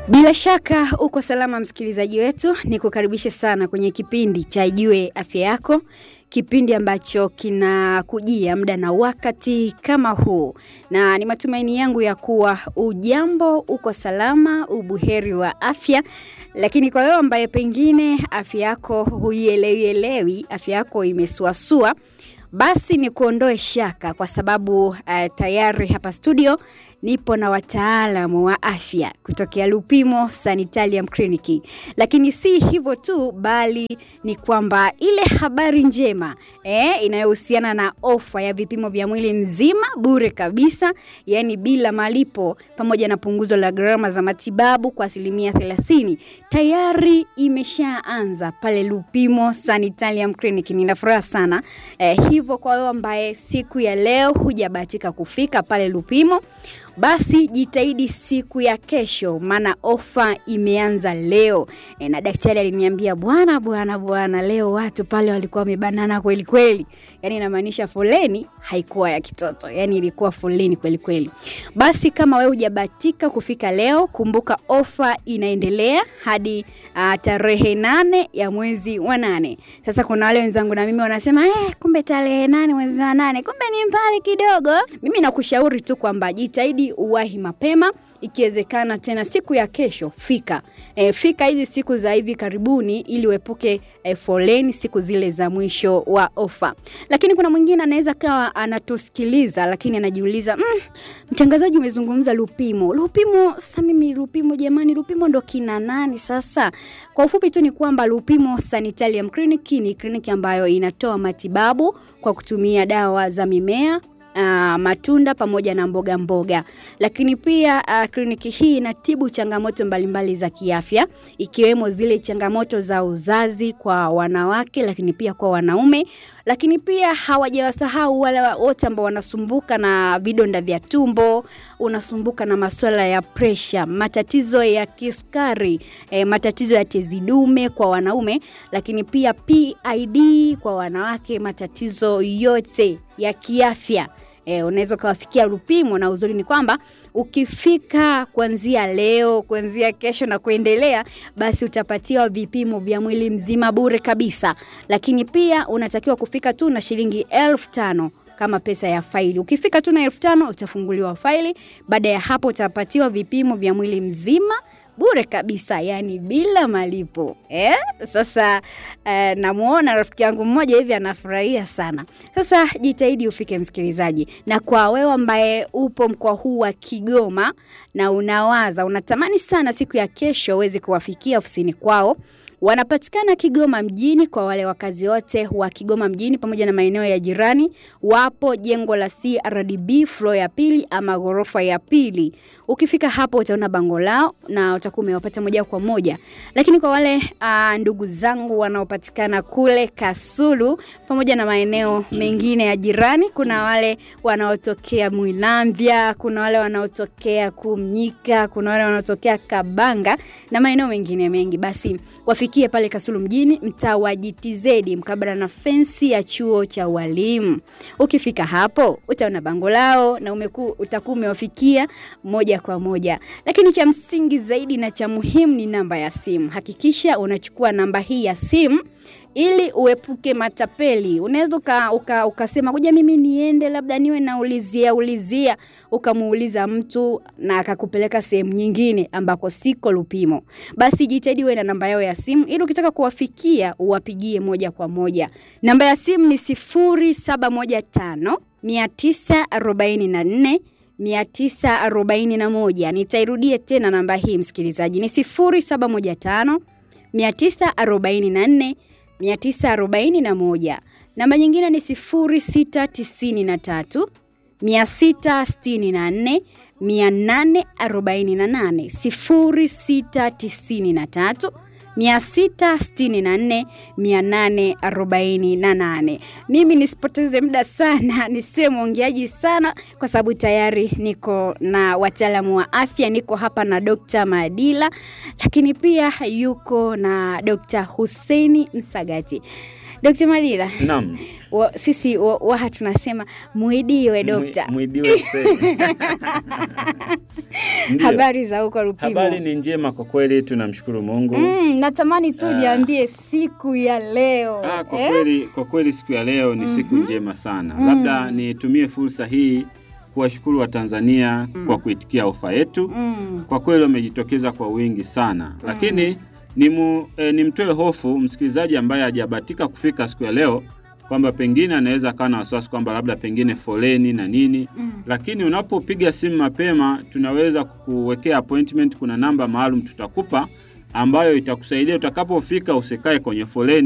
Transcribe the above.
Bila shaka uko salama msikilizaji wetu, ni kukaribishe sana kwenye kipindi cha Jue Afya Yako, kipindi ambacho kinakujia muda na wakati kama huu, na ni matumaini yangu ya kuwa ujambo, uko salama, ubuheri wa afya. Lakini kwa wewe ambaye pengine afya yako huielewielewi, afya yako imesuasua, basi ni kuondoe shaka kwa sababu uh, tayari hapa studio nipo na wataalamu wa afya kutokea Lupimo Sanitarium Clinic. Lakini si hivyo tu, bali ni kwamba ile habari njema eh, inayohusiana na ofa ya vipimo vya mwili mzima bure kabisa, yani bila malipo, pamoja na punguzo la gharama za matibabu kwa asilimia 30 tayari imeshaanza pale Lupimo Sanitarium Clinic. Nina furaha sana eh, hivyo kwa wewe ambaye siku ya leo hujabahatika kufika pale Lupimo basi jitahidi siku ya kesho, maana ofa imeanza leo. E, na daktari aliniambia bwana bwana bwana, leo watu pale walikuwa wamebanana kweli kweli, yani inamaanisha foleni haikuwa ya kitoto, yani ilikuwa foleni kweli kweli. Basi kama wewe hujabatika kufika leo, kumbuka ofa inaendelea hadi uh, tarehe nane ya mwezi wa nane. Sasa kuna wale wenzangu na mimi wanasema eh, kumbe tarehe nane mwezi wa nane, kumbe ni mbali kidogo. Mimi nakushauri tu kwamba jitahidi uwahi mapema ikiwezekana tena siku ya kesho fika e, fika hizi siku za hivi karibuni ili uepuke e, foleni siku zile za mwisho wa ofa lakini kuna mwingine anaweza kawa anatusikiliza lakini anajiuliza mm, mtangazaji umezungumza lupimo lupimo sasa mimi lupimo jamani lupimo ndo kina nani sasa kwa ufupi tu ni kwamba lupimo sanitarium clinic ni kliniki ambayo inatoa matibabu kwa kutumia dawa za mimea uh, matunda pamoja na mboga mboga. Lakini pia uh, kliniki hii inatibu changamoto mbalimbali za kiafya ikiwemo zile changamoto za uzazi kwa wanawake, lakini pia kwa wanaume. Lakini pia hawajawasahau wale wote ambao wanasumbuka na vidonda vya tumbo, unasumbuka na masuala ya presha, matatizo ya kisukari, eh, matatizo ya tezi dume kwa wanaume, lakini pia PID kwa wanawake, matatizo yote ya kiafya E, unaweza ukawafikia Lupimo na uzuri ni kwamba ukifika kuanzia leo, kuanzia kesho na kuendelea, basi utapatiwa vipimo vya mwili mzima bure kabisa, lakini pia unatakiwa kufika tu na shilingi elfu tano kama pesa ya faili. Ukifika tu na elfu tano utafunguliwa faili. Baada ya hapo utapatiwa vipimo vya mwili mzima bure kabisa, yani bila malipo eh? Sasa eh, namuona rafiki yangu mmoja hivi anafurahia sana. Sasa jitahidi ufike, msikilizaji, na kwa wewe ambaye upo mkoa huu wa Kigoma na unawaza unatamani sana siku ya kesho uweze kuwafikia ofisini kwao wanapatikana Kigoma mjini. Kwa wale wakazi wote wa Kigoma mjini pamoja na maeneo ya jirani, wapo jengo la CRDB floor ya pili ama ghorofa ya pili. Ukifika hapo utaona bango lao na utakuwa umewapata moja kwa moja. Lakini kwa wale uh, ndugu zangu wanaopatikana kule Kasulu pamoja na maeneo mengine ya jirani, kuna wale wanaotokea Mwilamvya, kuna wale wanaotokea Kumnyika, kuna wale wanaotokea Kabanga na maeneo mengine mengi, basi wafikie pale Kasulu mjini, mtaa wa GTZ mkabala na fensi ya chuo cha walimu. Ukifika hapo utaona bango lao na umeku, utakuwa umewafikia moja kwa moja. Lakini cha msingi zaidi na cha muhimu ni namba ya simu. Hakikisha unachukua namba hii ya simu ili uepuke matapeli. Unaweza uka, uka, ukasema kuja mimi niende labda niwe naulizia ulizia, ukamuuliza mtu na akakupeleka sehemu nyingine ambako siko Lupimo. Basi jitahidi uwe na namba yao ya simu ili ukitaka kuwafikia uwapigie moja kwa moja. Namba ya simu ni 0715 944 941. Nitairudia tena namba hii msikilizaji, ni 0715 944 941. Namba nyingine ni 0693 664 848 0693 664 848. Mimi nisipoteze muda sana, nisiwe mwongeaji sana, kwa sababu tayari niko na wataalamu wa afya. Niko hapa na Dr. Madila, lakini pia yuko na Dr. Husseini Msagati. Dr. Malila, Naam. wa, sisi wa- waha tunasema muidiwe dokta. Mwi- Mwidiwe se. Ndiyo. Habari za huko Rupimo? Habari ni njema kwa kweli, tunamshukuru Mungu. Mm, natamani tu Ah. niambie siku ya leo Ah, kwa eh? kweli kwa kweli siku ya leo ni siku njema sana. Labda nitumie fursa hii kuwashukuru Watanzania kwa kuitikia ofa yetu. Mm, Kwa kweli wamejitokeza kwa wingi sana, lakini nimu, eh, nimtoe hofu msikilizaji ambaye hajabahatika kufika siku ya leo kwamba pengine anaweza akawa na wasiwasi kwamba labda pengine foleni na nini mm. lakini unapopiga simu mapema tunaweza kukuwekea appointment. Kuna namba maalum tutakupa ambayo itakusaidia utakapofika, usikae kwenye foleni